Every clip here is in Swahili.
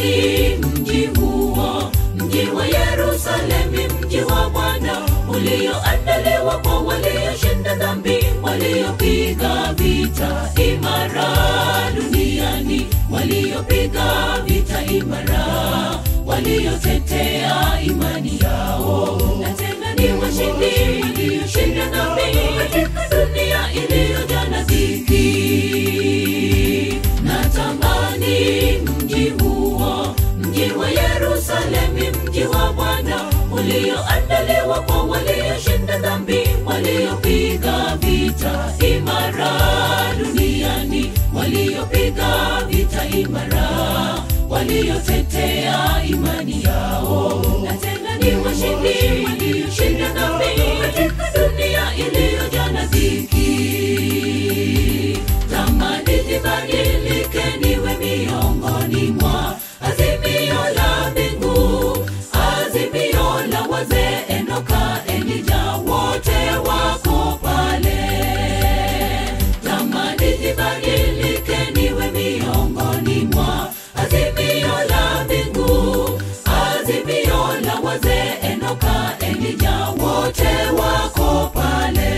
Tamani mji huo, mji wa Yerusalemu, mji wa Bwana ulioandaliwa kwa walioshinda dhambi, waliopiga vita imara duniani, waliopiga vita imara, waliotetea imani yao, na tena ni washindi walioshinda dhambi katika dunia iliyojaa na dhiki. Natamani mji huo, mji wa Yerusalemu, mji wa Bwana ulioandaliwa kwa walioshinda dhambi, waliopiga vita imara duniani, waliopiga vita imara, waliotetea imani yao, na tena ni washindi walioshinda dhambi katika dunia iliyojaa na dhiki. Tamani nibadilike niwe miongoni mwa azimio la mbingu, azimio la wazee Enoka, Elija, wote wako pale. Tamani nibadilike niwe miongoni mwa azimio la mbingu, azimio la wazee Enoka, Elija, wote wako pale.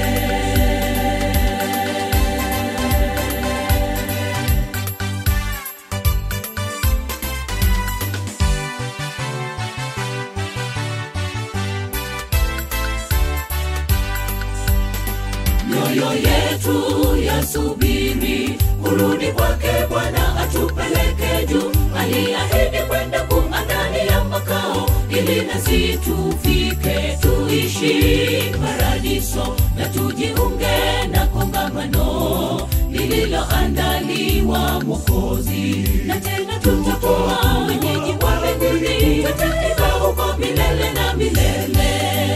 mioyo yetu yasubiri kurudi kwake Bwana atupeleke juu. Aliahidi kwenda kuandalia makao ili nasi tufike tuishi paradiso na tujiunge na kongamano lililoandaliwa Mwokozi, na tena tutakuwa wenyeji wa mbinguni, tutaiva huko milele na milele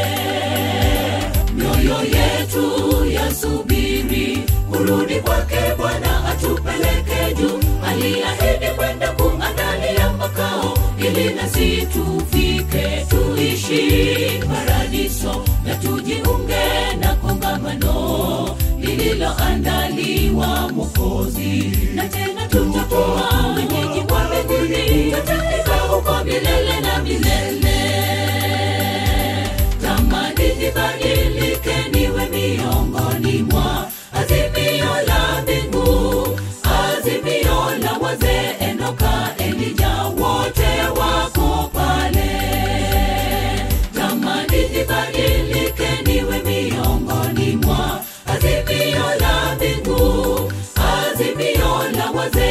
mioyo yetu yasubiri kurudi kwake Bwana atupeleke juu. Aliahidi kwenda kuandalia makao ili nasi tufike tuishi paradiso na tujiunge na kongamano lililoandaliwa Mwokozi, na tena tutakuwa wenyeji wa mbinguni, tutaiva huko milele na milele tamani nibadilike niwe miongoni mwa azimio la mbingu, azimio la wazee Enoka, Elija, wote wako pale. Tamani nibadilike niwe miongoni mwa azimio la mbingu, azimio la wazee